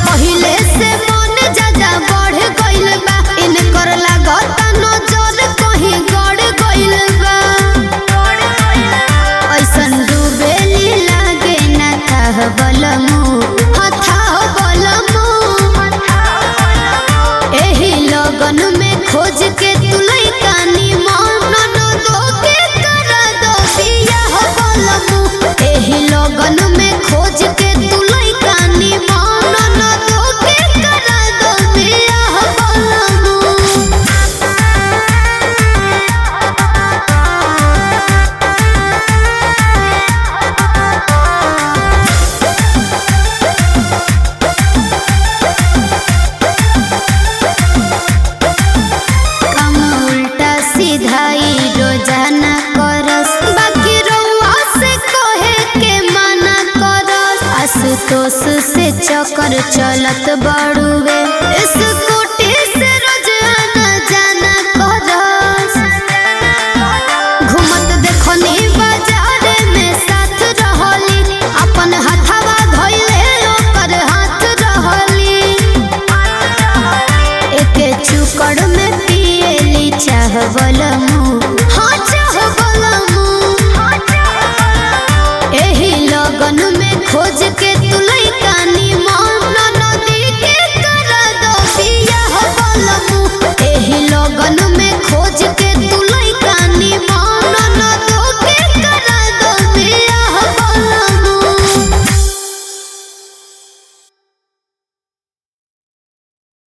पहिले से मन ज्यादा बढ़ गइल बा इनकर लागत नजर कहीं गड़ गइल बा ऐसन डूबेली लागे ना थाह बलमु हथाह बलमु एही लगन में खोज के तुलई कानी मन न दो के करा दो बियाह बलमु एही लगन में खोज के तुलई कानी मन न दो के करा दो बियाह बलमु काम उल्टा सीधा ई रोजाना करस बाकी रउआ से कहे के मना करस आशुतोष से चक्कर चलत बड़ुए स्कूटी से रोज आना जाना करस घूमत देखनी बाजार में साथ रहली अपन हथवा धइले ओकर हाथ रहली एके चुकड़ में पिएली चाहवल